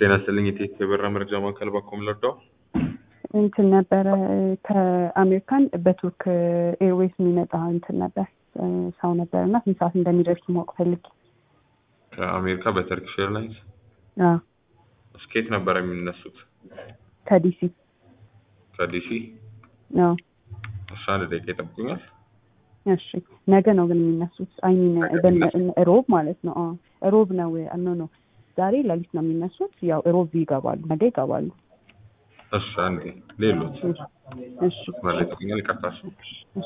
ጤና ይስጥልኝ የቴክ የበራ መረጃ ማዕከል ባኮም ለርዳው እንትን ነበረ ከአሜሪካን በቱርክ ኤርዌይስ የሚመጣ እንትን ነበር ሰው ነበር እና ስንት ሰዓት እንደሚደርሱ ማወቅ ፈልጌ። ከአሜሪካ በተርኪሽ ኤርላይንስ አዎ፣ ስኬት ነበር የሚነሱት ከዲሲ ከዲሲ አዎ። እሺ አንድ ደቂቃ ይጠብቁኛል እሺ ነገ ነው ግን የሚነሱት አይሚን ሮብ ማለት ነው። አዎ ሮብ ነው ኖ ኖ ዛሬ ሌሊት ነው የሚነሱት። ያው ሮብ ይገባሉ፣ ነገ ይገባሉ። እሺ አንዴ ሌሎች እሺ ማለት ይጠብቁኛል ይቀርታል እሺ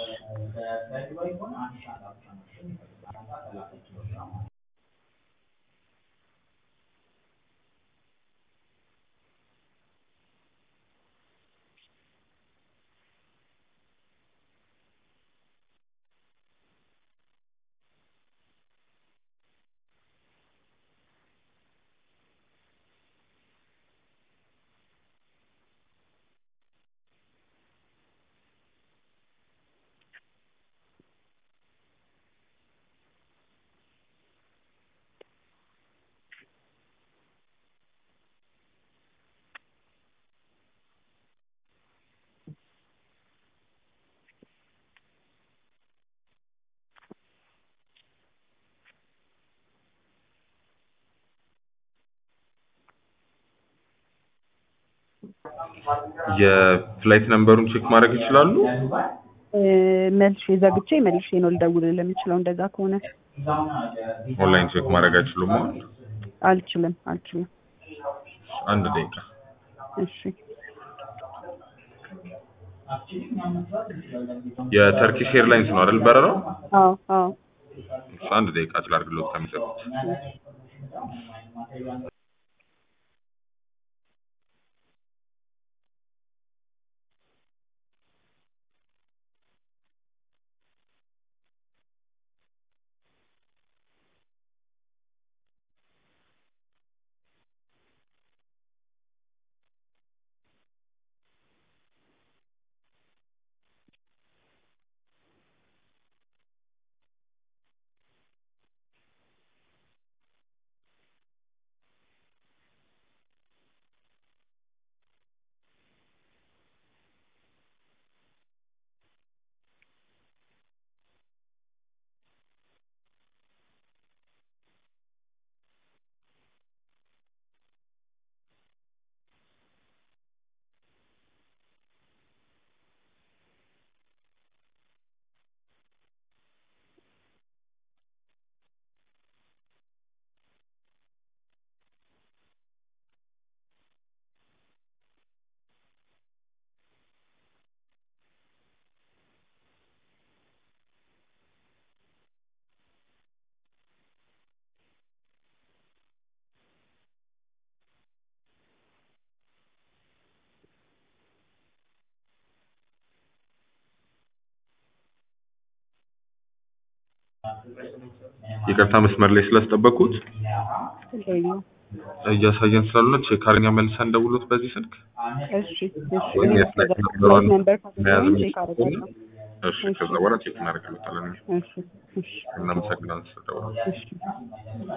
የፍላይት ነምበሩን ቼክ ማድረግ ይችላሉ መልሼ ዘግቼ መልሼ ነው ልደውልልህ የምችለው። እንደዛ ከሆነ ኦንላይን ቼክ ማድረግ አይችሉም አሁን አልችልም አልችልም። አንድ ደቂቃ እሺ የተርኪሽ ኤርላይንስ ነው አይደል በረራው አዎ አዎ እሺ አንድ ደቂቃ ላድርግሎት ከሚሰጡት ይቅርታ መስመር ላይ ስላስጠበቅኩት ይሄኛው እያሳየን ስላልሆነ ቼክ አድርገኛ መልሰን ደውሎት በዚህ ስልክ እሺ እሺ ወይም እኔ የፍላይት ከዛ ነምበሯን ነምበር መያዝ ካገኘሁኝ ቼክ የሚችል አደርጋለሁ። እሺ ከዛ በኋላ ቼክ እናደርግለታለን እሺ እሺ እናመሰግናለን ስለደወሉ እሺ